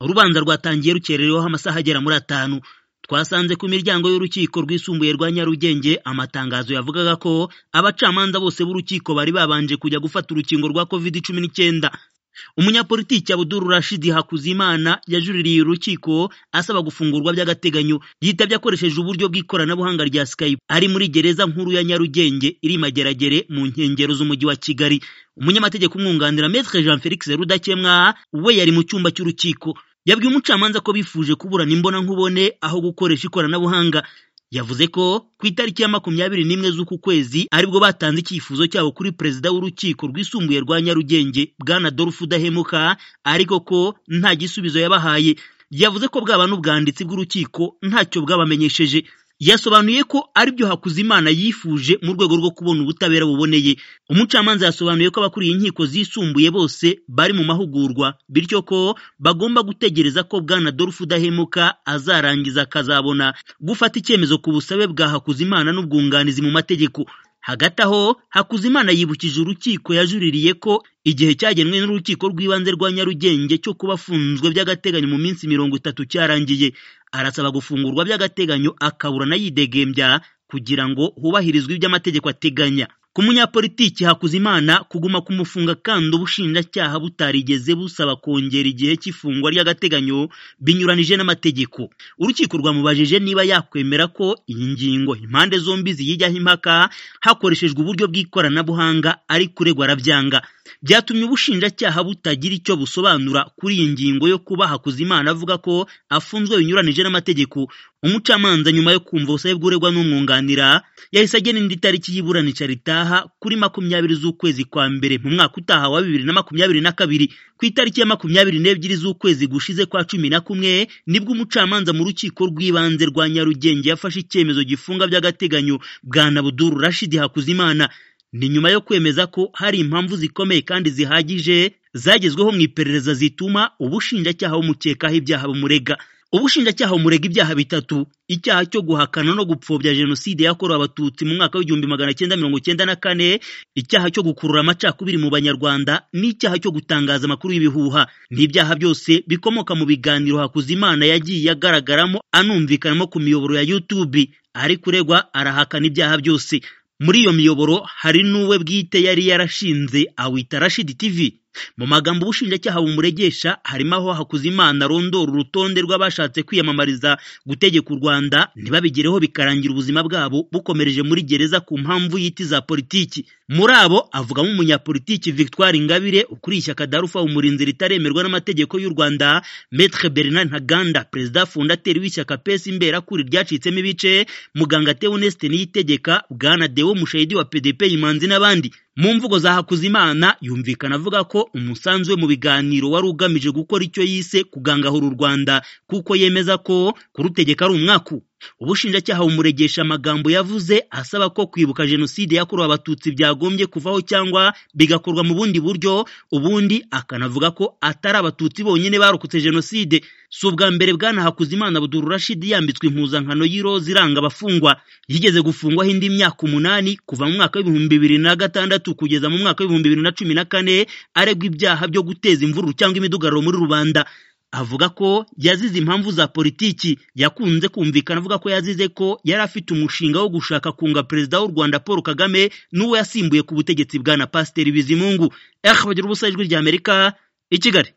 urubanza rwatangiye rukerereweho amasaha agera muri atanu twasanze ku miryango y'urukiko rwisumbuye rwa nyarugenge amatangazo yavugaga ko abacamanza bose b'urukiko bari babanje kujya gufata urukingo rwa covid cumi n'icyenda umunyapolitiki abuduru rashidi hakuzimana yajuririye urukiko asaba gufungurwa by'agateganyo yitabye akoresheje uburyo bw'ikoranabuhanga rya skype ari muri gereza nkuru ya nyarugenge iri i mageragere mu nkengero z'umujyi wa kigali umunyamategeko umwunganira metre jean felix rudakemwa we yari mu cyumba cy'urukiko yabwiye umucamanza ko bifuje kuburana imbonankubone aho gukoresha ikoranabuhanga yavuze ko ku itariki ya makumyabiri n'imwe z'uku kwezi aribwo batanze icyifuzo cyabo kuri perezida w'urukiko rwisumbuye rwa nyarugenge bwana dorufu udahemuka ariko ko nta gisubizo yabahaye yavuze ko bwaba n'ubwanditsi bw'urukiko ntacyo bwabamenyesheje yasobanuye ko aribyo Hakuzimana yifuje mu rwego rwo kubona ubutabera buboneye umucamanza yasobanuye ko abakuriye inkiko zisumbuye bose bari mu mahugurwa bityo ko bagomba gutegereza ko bwana Adolphe Udahemuka azarangiza akazabona gufata icyemezo ku busabe bwa Hakuzimana n'ubwunganizi mu mategeko hagati aho Hakuzimana yibukije urukiko yajuririye ko igihe cyagenwe n'urukiko rw'ibanze rwa Nyarugenge cyo kubafunzwe by'agateganyo mu minsi mirongo itatu cyarangiye arasaba gufungurwa by'agateganyo akaburana yidegembya kugira ngo hubahirizwe iby'amategeko ateganya ku munyapolitiki Hakuzimana kuguma kumufunga kandi ubushinjacyaha butarigeze busaba kongera igihe cy'ifungwa ry'agateganyo binyuranije n'amategeko urukiko rwamubajije niba yakwemera ko iyi ngingo impande zombi ziyijyaho impaka hakoreshejwe uburyo bw'ikoranabuhanga ari kuregwa arabyanga byatumye ubushinjacyaha butagira icyo busobanura kuri iyi ngingo yo kuba Hakuzimana avuga ko afunzwe binyuranije n'amategeko umucamanza nyuma yo kumva ubusabe bw'uregwa n'umwunganira yahise agena indi tariki y'iburanisha ritaha kuri makumyabiri z'ukwezi kwa mbere mu mwaka utaha wa bibiri na makumyabiri na kabiri ku itariki ya makumyabiri n'ebyiri z'ukwezi gushize kwa cumi na kumwe nibwo umucamanza mu rukiko rw'ibanze rwa nyarugenge yafashe icyemezo gifunga by'agateganyo bwa nabuduru rashidi hakuzimana ni nyuma yo kwemeza ko hari impamvu zikomeye kandi zihagije zagezweho mu iperereza zituma ubushinjacyaha bumukekaho ibyaha bumurega ubushinjacyaha bumurega ibyaha bitatu icyaha cyo guhakana no gupfobya jenoside yakorewe abatutsi mu mwaka w'igihumbi magana cyenda mirongo cyenda na kane icyaha cyo gukurura amacakubiri mu banyarwanda n'icyaha cyo gutangaza amakuru y'ibihuha ni ibyaha byose bikomoka mu biganiro hakuzimana yagiye agaragaramo anumvikanamo ku miyoboro ya youtube ari kuregwa arahakana ibyaha byose muri iyo miyoboro hari n'uwe bwite yari yarashinze awita rashidi tv mu magambo ubushinjacyaha bumuregesha harimo aho hakuzimana arondora urutonde rw'abashatse kwiyamamariza gutegeka u rwanda ntibabigereho bikarangira ubuzima bwabo bukomereje muri gereza ku mpamvu y'iti za politiki muri abo avugamo umunyapolitiki victoire ingabire ukuriye ishyaka darufa umurinzi ritaremerwa n'amategeko y'u rwanda metre bernard ntaganda perezida fondateri w'ishyaka pesi imberakuri ryacitsemo ibice muganga teoneste niyitegeka bwana dewo mushahidi wa pdp imanzi n'abandi mu mvugo za hakuzimana yumvikana avuga ko umusanzu we mu biganiro wari ugamije gukora icyo yise kugangahura u rwanda kuko yemeza ko kurutegeka ari umwaku ubushinjacyaha bumuregesha amagambo yavuze asaba ko kwibuka jenoside yakorewe abatutsi byagombye kuvaho cyangwa bigakorwa mu bundi buryo ubundi akanavuga ko atari abatutsi bonyine barokotse jenoside si ubwa mbere bwana hakuzimana buduru rashidi yambitswe impuzankano y'iroza iranga abafungwa yigeze gufungwaho indi myaka umunani kuva mu mwaka w'ibihumbi bibiri na gatandatu kugeza mu mwaka w'ibihumbi bibiri na cumi na kane aregwa ibyaha byo guteza imvururu cyangwa imidugararo muri rubanda avuga ko yazize impamvu za politiki yakunze kumvikana avuga ko yazize ko yari afite umushinga wo gushaka kunga perezida w'u rwanda paul kagame n'uwo yasimbuye ku butegetsi bwa na pasiteri bizimungu ehe bagira ubusa ijwi ry'amerika i kigali